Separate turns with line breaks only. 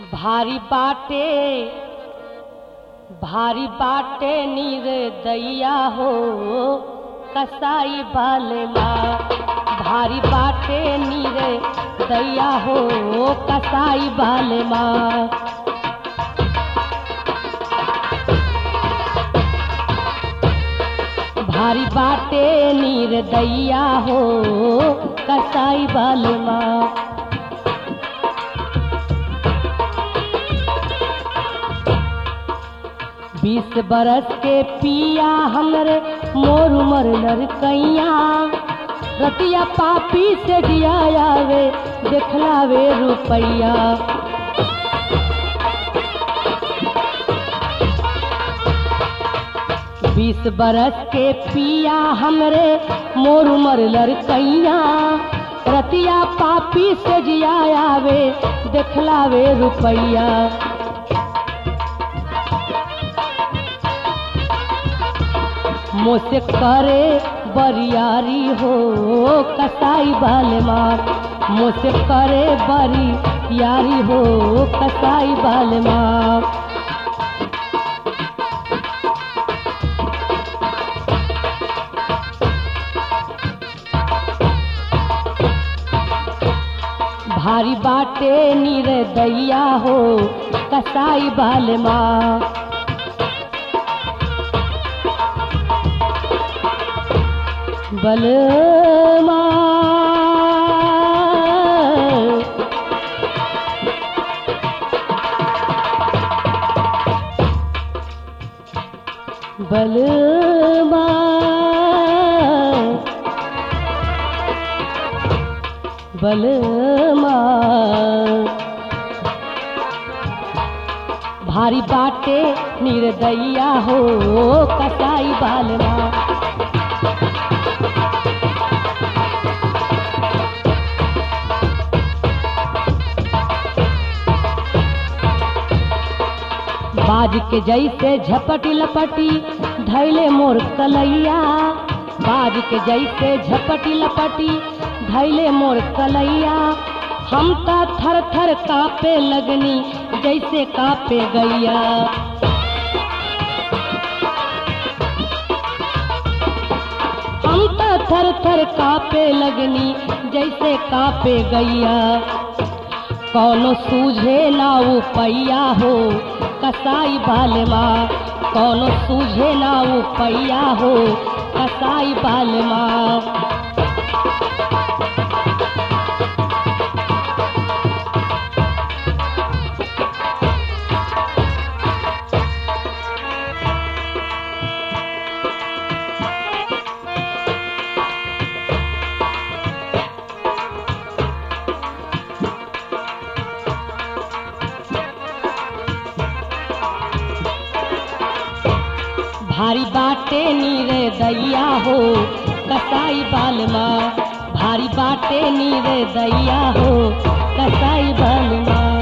भारी बाटे भारी बाटे नीर दैया हो कसाई बालमा भारी बाटे नीर दैया हो कसाई बालमा भारी बाटे नीर दैया हो कसाई बालमा बीस बरस के पिया हमरे मोर उमर लड़कैया रतिया पापी से जिया आवे देखलावे रुपैया बीस बरस के पिया हमरे मोर उमर लड़कैया रतिया पापी से जिया आवे देखलावे रुपैया मोसे करे बरियारी हो कसाई बालमा मोसे करे बरी यारी हो कसाई बालमा भारी बाटे नीर दैया हो कसाई बालमा बलमा बलमा बलमा भारी बाटे निर्दैया हो कसाई बालमा बाज के जैसे झपटी लपटी धैले मोर कलैया बाज के जैसे झपटी लपटी धैले मोर कलैया हम त थर थर कापे लगनी जैसे कापे गैया हम त थर थर कापे लगनी जैसे कापे गैया कौनो सूझे ना पैया हो कसाई बालमा कौनो सूझे ना पैया हो कसाई बालमा भारी बाटे नीर दैया हो कसाई बालमा भारी बाटे नीर दैया हो कसाई बालमा